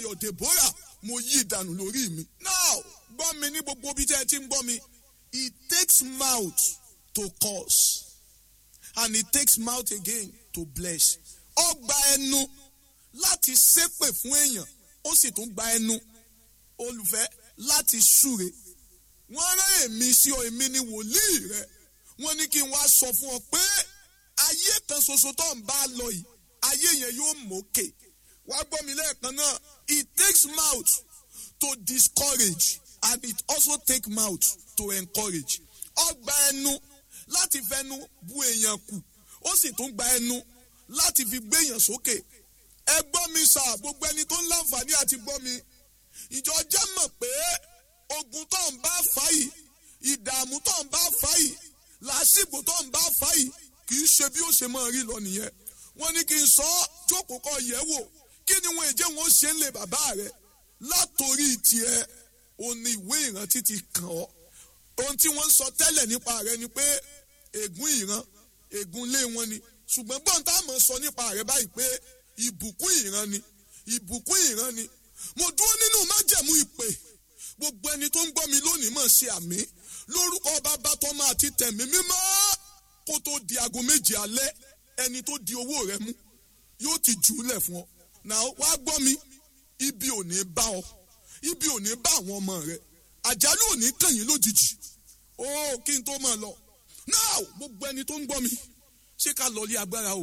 ayọ̀ Deborah mo yí ìdànù lórí mi. now gbọ́ mi ní gbogbo ibi tí ẹ ti ń gbọ́ mi it takes mouth to curse and it takes mouth again to bless. ó gba ẹnu láti ṣépè fún èèyàn ó sì tún gba ẹnu olùfẹ́ láti súre. wọ́n rán èmi sí ọ èmi ni wòlíì rẹ wọ́n ní kí n wá sọ fún ọ pé ayé kan ṣoṣo tó ń bá lọ yìí ayé yẹn yóò mókè wá gbọ́ mi lẹ́ẹ̀kan náà it takes mouth to discourage and it also take mouth to encourage ó gba ẹnu láti fẹnu bu èèyàn kù ó sì tún gba ẹnu láti fi gbé èèyàn sókè ẹ gbọ́ mi sà gbogbo ẹni tó ń láǹfààní àti gbọ́ mi ìjọ jẹ́ mọ̀ pé ogun tó ń bá fà yìí ìdààmú tó ń bá fà yìí làásìgbò tó ń bá fà yìí kì í ṣe bí ó ṣe máa rí lọ nìyẹn wọ́n ní kí n sọ ọ́ jókòó kọ yẹ̀ wò kí ni wọn èjẹ wọn ṣe ń lè bàbá rẹ látòrí tiẹ̀ òun ni ìwé ìrántí ti kàn ọ́ ohun tí wọ́n ń sọ tẹ́lẹ̀ nípa rẹ ni pé ègún ìran ègún ilé wọn ni ṣùgbọ́n gbọ́n tá a mọ̀ sọ nípa rẹ báyìí pé ìbùkún ìran ni ìbùkún ìran ni mo dúró nínú májẹ̀mú ìpè gbogbo ẹni tó ń gbọ́ mi lónìí mọ̀ ṣe àmì lórúkọ bàbá tọ́mọ àti tẹ̀mí mímọ́ kó tó di aago méje alẹ́ ẹni tó di owó rẹ mú yóò ti jù ú lẹ̀ fún ọ náà wá gbọ́ mi ibi ò ní bá ọ ibi ò ní bá àwọn ọmọ rẹ àjálù ò ní kàn yín lójijì ó kí n tó máa lọ náà gbogbo ẹni tó ń gbọ́ mi ṣé ká lọ lé agbára o.